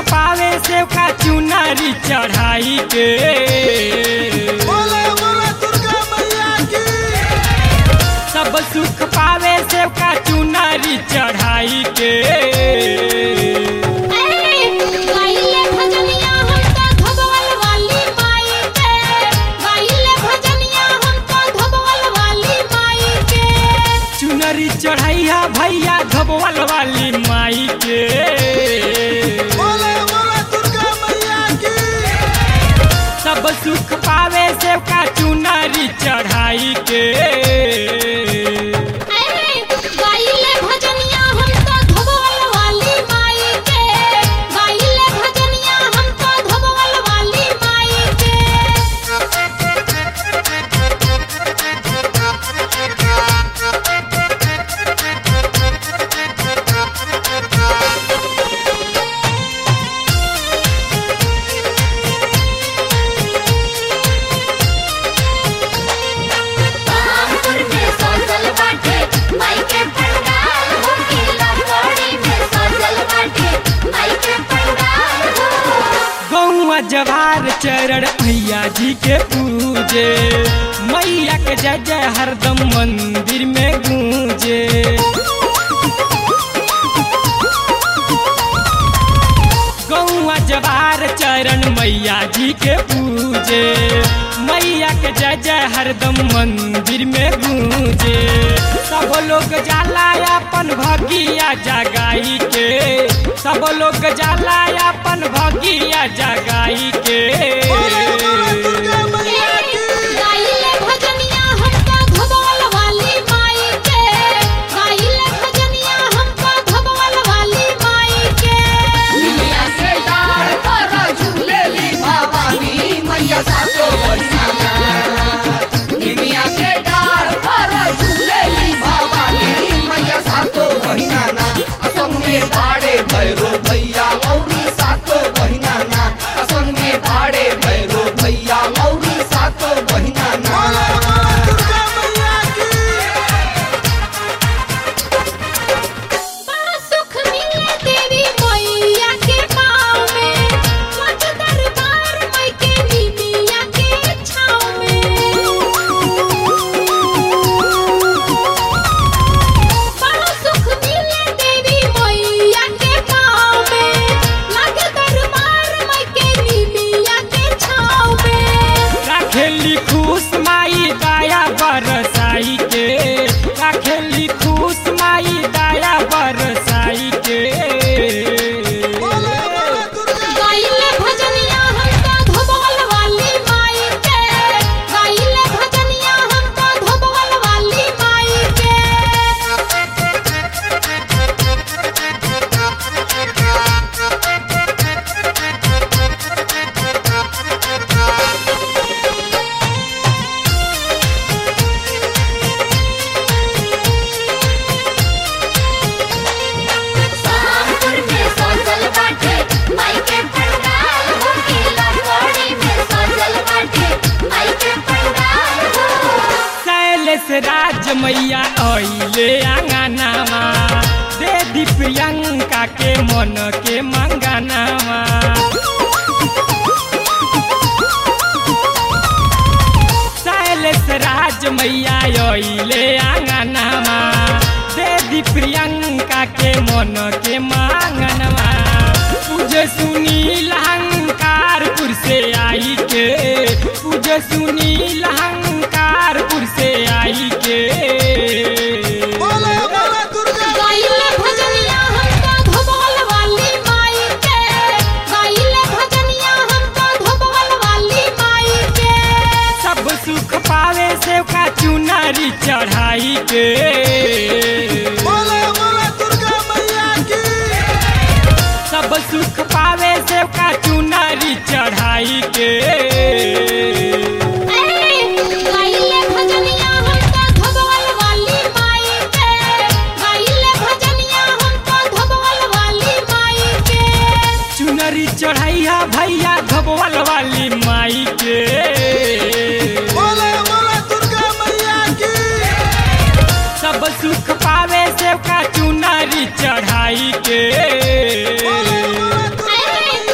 पावे सेव का चुनारी चढ़ाई के बोले बोले दुर्गा मैया की सब सुख पावे सेव का चुनारी चढ़ाई के गाइले भजनिया हमका धोबल वाली माई के गाइले भजनिया हमका धोबल वाली माई के चुनरी चढ़ैया भैया धोबल वाली माई के बोले बोले दुर्गा मैया की सब सुख पावे सेव का चुनरी चढ़ाई के गाइले भजनिया हमका धोबल वाली माई के गाइले भजनिया हमका धोबल वाली माई कानपुर में सजल बाटे माई के पंडाल हो किला कोड़ी में सजल बाटे माई के पंडाल हो गौआ जवार चरण भैया जी के पूजे मैया के जय जय हरदम मंदिर में गूंजे गौआ जवार चरण मैया जी के पूजे मैया के जय जय हरदम मंदिर में गूंजे सब लोग जाला अपन भगिया जगाई के सब लोग जाला अपन भगिया जगाई के बोले बोले दुर्गा मैया की गाइले भजनिया हमका धोबल वाली माई के गाइले भजनिया हमका धोबल वाली माई के दुनिया के डार पर झूलेली भवानी मैया सातो बहिना दुनिया के डार पर झूलेली भवानी मैया सातो बहिना ना असम में बाड़े भैरो भैया मौरी सातो बहिना ना असम में बाड़े भैरो भैया मौरी सातो बहिना ना बोले बोले दुर्गा मैया की बड़ा सुख मिले देवी मैया के पाँव में मज दरबार मई के निमिया के छाँव में बड़ा सुख मिले देवी मैया के पाँव में लगे दरबार मई के निमिया के छाँव में राखेली खुश माई दया बरसाई के राखेली खुश माई दया बरसाई के बोले बोले दुर्गा गाइले भजनिया हमका धोबल वाली माई के गाइले भजनिया हमका धोबल वाली माई के कानपुर में सजल बाटे माई के पंडाल हो किला कोड़ी में सजल बाटे माई के पंडाल हो शैलेश राज मैया अइले आंगनामा दे दी प्रियंका के मन के मंगनामा शैलेश राज मैया अइले आंगनामा दे दी प्रियंका के मन के मांगनवा पूजे सुनील हंकारपुर से आई के पूजे सुनील हंकारपुर से आई के बोले बोले दुर्गा गाइले भजनिया हमका धोबल वाली माई के गाइले भजनिया हमका धोबल वाली माई के सब सुख पावे सेव का चुनारी चढ़ाई के बोले बोले दुर्गा मैया की सब सुख पावे सेव का चुनारी चढ़ाई के गाइले भजनिया हमका धोबल वाली माई के गाइले भजनिया हमका धोबल वाली माई के चुनरी चढ़ैया भैया धोबल वाली माई के बोले बोले दुर्गा मैया की सब सुख पावे सेव का चुनारी चढ़ाई के बोले बोले दुर्गा मैया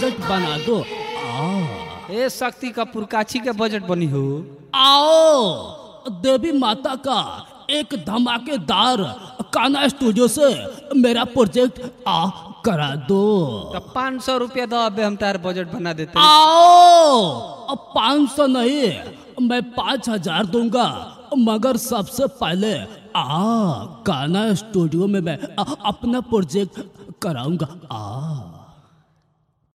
प्रोजेक्ट बना दो आ ए शक्ति का पुरकाछी के बजट बनी हो आओ देवी माता का एक धमाकेदार काना स्टूडियो से मेरा प्रोजेक्ट आ करा दो तो पाँच सौ रुपया दो अबे हम तार बजट बना देते आओ अब पाँच सौ नहीं मैं पाँच हजार दूंगा मगर सबसे पहले आ काना स्टूडियो में मैं अ- अपना प्रोजेक्ट कराऊंगा आ